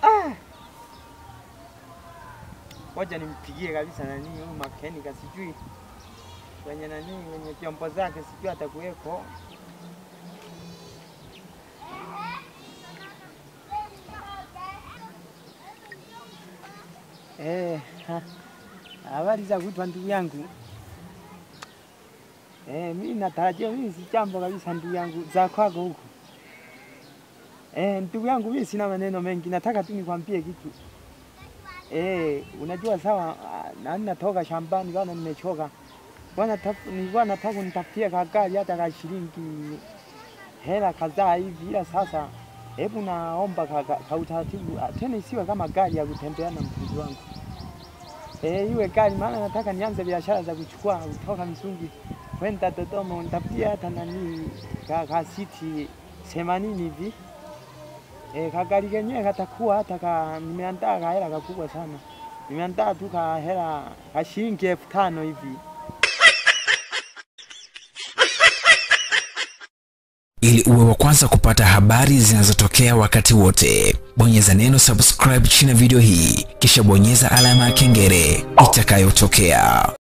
Ah. Ngoja nimpigie kabisa nani huyu makenika, sijui kwenye nani kwenye vyombo zake, sijui atakuweko. Eh, ha. habari za kutwa ndugu yangu. Eh, mimi natarajia mimi si jambo kabisa ndugu yangu za kwako huko. Eh, ndugu yangu mimi sina maneno mengi, nataka tu nikwambie kitu. Eh, unajua sawa, ah, nani natoka shambani bana, nimechoka bwana, taf- nilikuwa nataka nitafutie kagari hata ka shilingi hela kadhaa hivi, ila sasa hebu naomba ka, ka, ka utaratibu ah, tena isiwe kama gari ya kutembea na mpenzi wangu. Eh, iwe gari, maana nataka nianze biashara za kuchukua kutoka Misungi kwenda Dodoma, nitafutie hata nani ka, ka siti themanini hivi E, kagari kenyewe katakuwa hata ka, nimeandaa ka hela kakubwa sana, nimeandaa tu ka hela ka shilingi elfu tano hivi. Ili uwe wa kwanza kupata habari zinazotokea wakati wote, bonyeza neno subscribe chini ya video hii, kisha bonyeza alama ya kengele itakayotokea.